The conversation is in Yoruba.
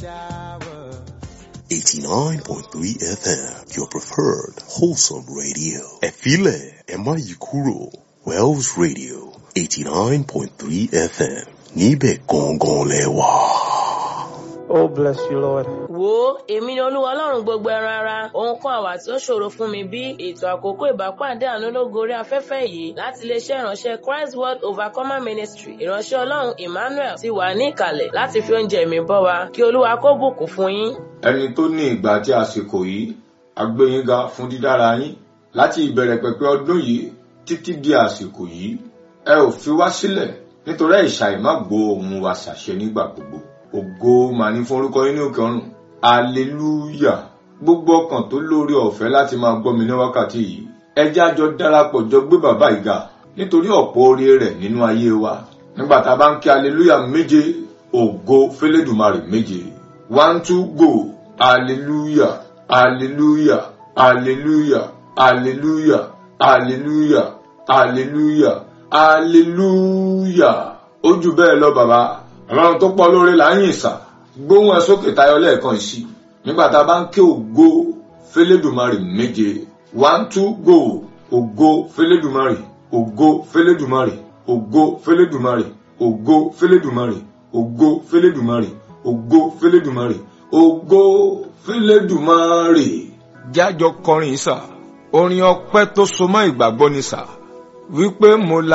89.3 FM, your preferred wholesome radio. Efile Emayikuro, Wells Radio, 89.3 FM, Nibe Gongon Lewa. Oh, bless you, Lord. wo èmi ni olúwa ọlọ́run gbogbo ẹran ara ohun kan àwà tí ó ṣòro fún mi bí ètò àkókò ìbápàdé àánú lógo orí afẹ́fẹ́ yìí láti iléeṣẹ́ ìránṣẹ́ christ world overcomer ministry ìránṣẹ́ ọlọ́run emmanuel ti wà ní ìkàlẹ̀ láti fi oúnjẹ mi bọ́ wa kí olúwa kó bùkún fún yín. ẹni tó ní ìgbà àti àsìkò yìí agbẹ́yìnga fún dídára yín láti ìbẹ̀rẹ̀ pẹ̀pẹ̀ ọdún yìí títí di àsìkò yìí ẹ ò fi wá sílẹ̀ nítorí ìṣàì má gbọ́ ohùn wa ṣàṣẹ nígbà gbogbo ògo mà ní fún orúkọ yín ní òkè ọ̀run aleluya gbogbo ọkàn tó lórí ọ̀fẹ́ láti máa gbọ́ mi ní wákàtí yìí ẹ jẹ́ àjọ darapọ̀ jọ gbé bàbá yìí ga nítorí ọ̀pọ̀ oore rẹ̀ nínú ayé wa nígbà tá a bá ń kí aleluya méje ògo fẹlẹ́dùmarè méje one two go aleluya aleluya aleluya aleluya aleluya aleluya aleluya ó jù bẹ́ẹ̀ lọ bàbá ọlọ́run tó pọ̀ lóore là ń yìn sà gbóhùn ẹ sókè tayọ lẹ́ẹ̀kan sí i nígbà tá a bá ń ké ògo fẹlẹ́dùmarè méje one two go ògo fẹlẹ́dùmarè ògo fẹlẹ́dùmarè ògo fẹlẹ́dùmarè ògo fẹlẹ́dùmarè ògo fẹlẹ́dùmarè ògo fẹlẹ́dùmarè ògo fẹlẹ́dùmarè. jájọ kọrin sà orin ọpẹ́ tó so mọ́ ìgbàgbọ́ ni sà wípé mo la.